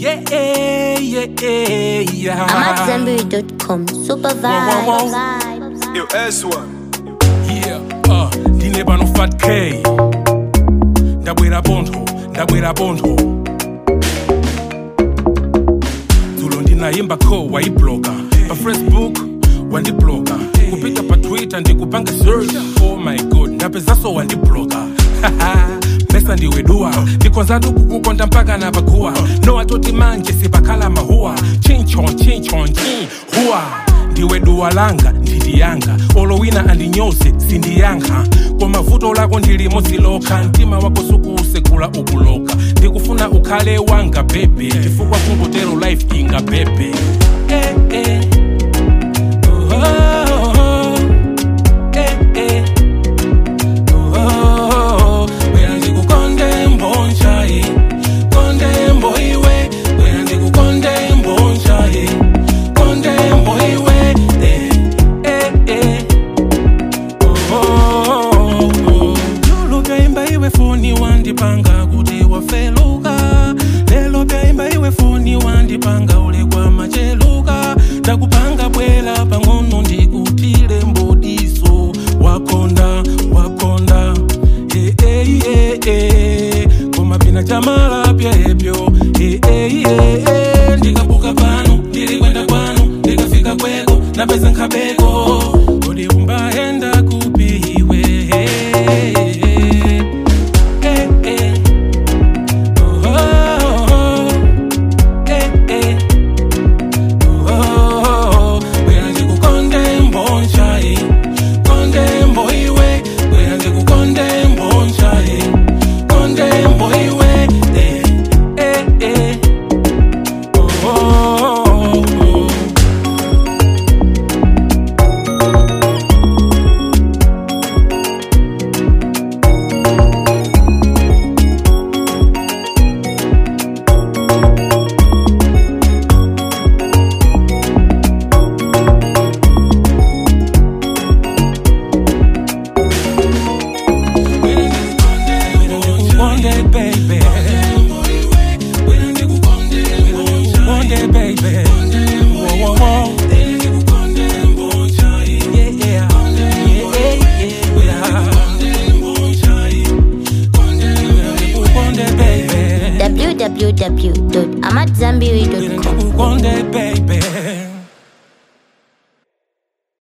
Yeah, yeah, yeah, yeah. I'm at Zenberry.com. Super Whoa, whoa, vibes. Yo, S1. Yeah, uh, ndine pano fat k ndabwera pontho ndabwera pontho dzulo ndinayimba kho wayibloga pa facebook wandibloga kupita pa twitter ndikupanga search oh my god ndapezanso wandibloga pesa ndiweduwa ndikonzatu kukukonda mpaka na paguwa no atoti manje sipakhala mahuwa chinchon chinchon chin huwa ndiwe duwa langa ndiliyanga olowina andinyoze sindiyankha koma vuto lako ndilimodzi lokha mtima wako sukusekula ukuloka ndikufuna ukhale wanga bebe chifukwa kungotero life inga bebe eh, eh. Oh, oh, oh. Eh, eh. Oh, bwera ndikukonde mbonjayi konde mboiwe bwera ndikukonde mbonjayi konde mboiwe eh, eh, eh. Oh, oh, oh. Lolo byaimba iwe foni wandipanga kuti wafeluka lelo byaimba iwe foni wandipanga ulekwa macheluka ndakupanga bwela pang'ono ndikutile mbodiso wakonda wakonda eh, eh, eh, eh. koma pina chamala pyebyo eh, eh, eh, eh. ndikabuka pano ndilikwenda kwanu ndikafika kweko napeza nkhabeko